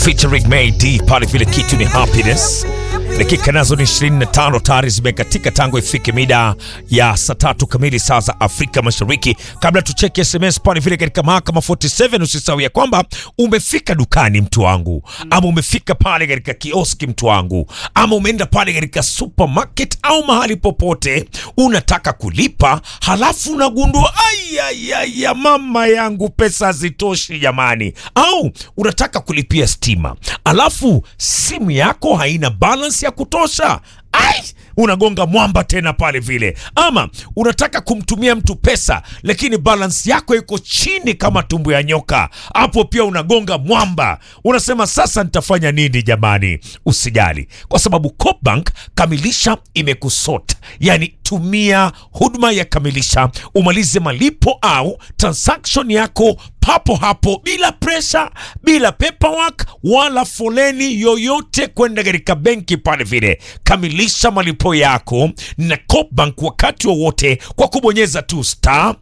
featuring May D pale vile kitu ni happiness. Dakika nazo ni 25 tayari zimekatika tangu ifike mida ya saa tatu kamili saa za Afrika Mashariki. Kabla tucheke SMS pale vile katika mahakama 47, usisahau ya kwamba umefika dukani mtu wangu, ama umefika pale katika kioski mtu wangu, ama umeenda pale katika supermarket au mahali popote unataka kulipa, halafu unagundua ya mama yangu pesa hazitoshi jamani, au unataka kulipia stima, alafu simu yako haina balance ya kutosha. Ai, unagonga mwamba tena pale vile, ama unataka kumtumia mtu pesa lakini balance yako iko chini kama tumbo ya nyoka, hapo pia unagonga mwamba. Unasema sasa nitafanya nini jamani? Usijali, kwa sababu Coopbank Kamilisha imekusota, yani tumia huduma ya Kamilisha umalize malipo au transaction yako papo hapo bila presha, bila paperwork wala foleni yoyote kwenda katika benki pale vile. Kamilisha malipo yako na Coopbank wakati wowote kwa kubonyeza tu star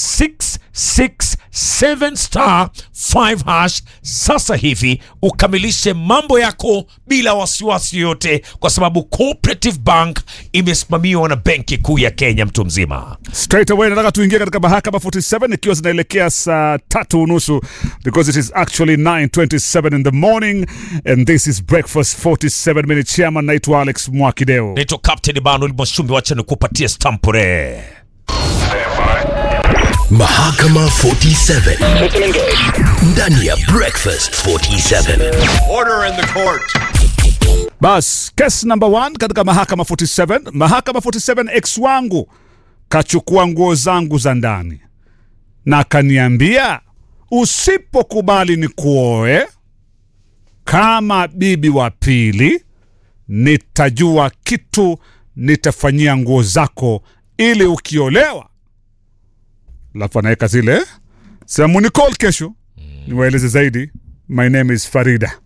667 star 5 hash sasa hivi ukamilishe mambo yako bila wasiwasi yoyote, kwa sababu Cooperative Bank imesimamiwa na Benki Kuu ya Kenya. Mtu mzima Straight away nataka tuingie katika mahakama 47 ikiwa zinaelekea saa tatu unusu because it is actually 9:27 in the morning and this is breakfast 47 minute chairman. Naitwa Alex Mwakideo. naitwa Captain Banuel Mwashumbi, wacha nikupatie stampure Mahakama 47 ndani ya Breakfast 47. Order in the court. Bas, case number one katika mahakama 47. Mahakama 47, ex wangu kachukua nguo zangu za ndani na akaniambia usipokubali ni kuoe kama bibi wa pili, nitajua kitu nitafanyia nguo zako ili ukiolewa. Alafu anaweka zile sehemu ni call kesho, niwaeleze zaidi. My name is Farida.